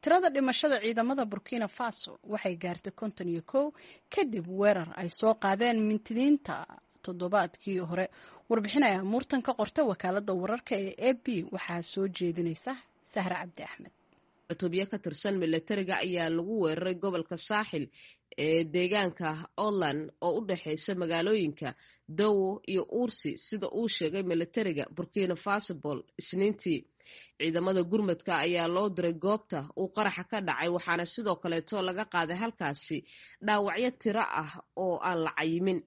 tirada dhimashada ciidamada burkina faso waxay gaartay konton iyo kow kadib weerar ay soo qaadeen mintidiinta toddobaadkii hore warbixinaya muurtan ka qorta wakaalada wararka ee a b waxaa soo jeedinaysa sahra cabdi axmed cutubyo ka tirsan milatariga ayaa lagu weeraray gobolka saaxil ee deegaanka outland oo u dhexeysa magaalooyinka dawo iyo uursi sida uu sheegay milatariga burkina fasobol isniintii ciidamada gurmadka ayaa loo diray goobta uu qaraxa ka dhacay waxaana sidoo kaleeto laga qaaday halkaasi dhaawacyo tiro ah oo aan la cayimin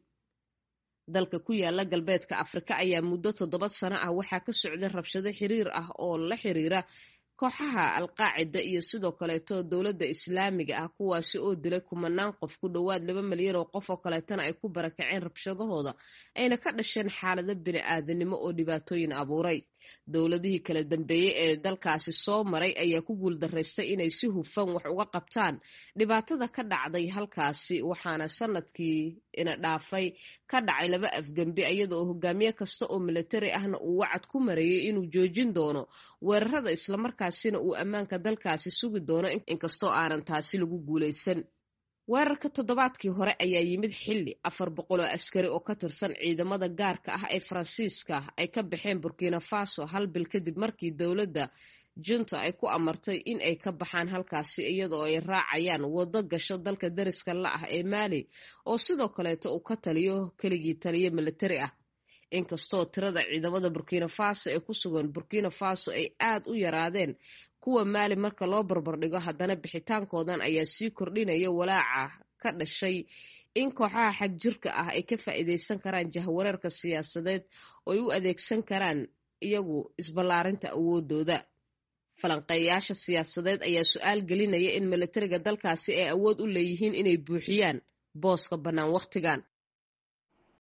dalka ku yaala galbeedka afrika ayaa muddo toddoba sano ah waxaa ka socday rabshado xiriir ah oo la xiriira kooxaha alqaacida iyo sidoo kaleeto dowladda islaamiga ah kuwaasi oo dilay kumanaan qof ku dhowaad laba milyan oo qof oo kaleetana ay ku barakaceen rabshadahooda ayna ka dhasheen xaalado bini aadanimo oo dhibaatooyin abuuray dowladihii kala dambeeyey ee dalkaasi soo maray ayaa ku guuldaraystay inay si hufan wax uga qabtaan dhibaatada ka dhacday halkaasi waxaana sanadkii ina dhaafay ka dhacay laba afgembi iyada oo hogaamiye kasta oo milatari ahna uu wacad ku mareeyey inuu joojin doono weerarada islamarkaasina uu ammaanka dalkaasi sugi doono inkastoo aanan taasi lagu guulaysan weerarka toddobaadkii hore ayaa yimid xilli afar boqol oo askari oo ka tirsan ciidamada gaarka ah ee faransiiska ay ka baxeen burkina faso hal bil kadib markii dowladda junta ay ku amartay in ay ka baxaan halkaasi iyadoo ay raacayaan waddo gasho dalka dariska la ah ee maali oo sidoo kaleeto uu ka taliyo keligii taliyo militari ah inkastoo tirada ciidamada burkina faso ee ku sugan burkina faso ay aad u yaraadeen kuwa maali marka loo barbardhigo haddana bixitaankoodan ayaa sii kordhinaya walaaca ka dhashay in kooxaha xag jirka ah ay ka faa'iidaysan karaan jahwareerka siyaasadeed oo ay u adeegsan karaan iyagu isballaarinta awoodooda falanqeeyaasha siyaasadeed ayaa su-aal gelinaya in milatariga dalkaasi ay awood u leeyihiin inay buuxiyaan booska bannaan wakhtigan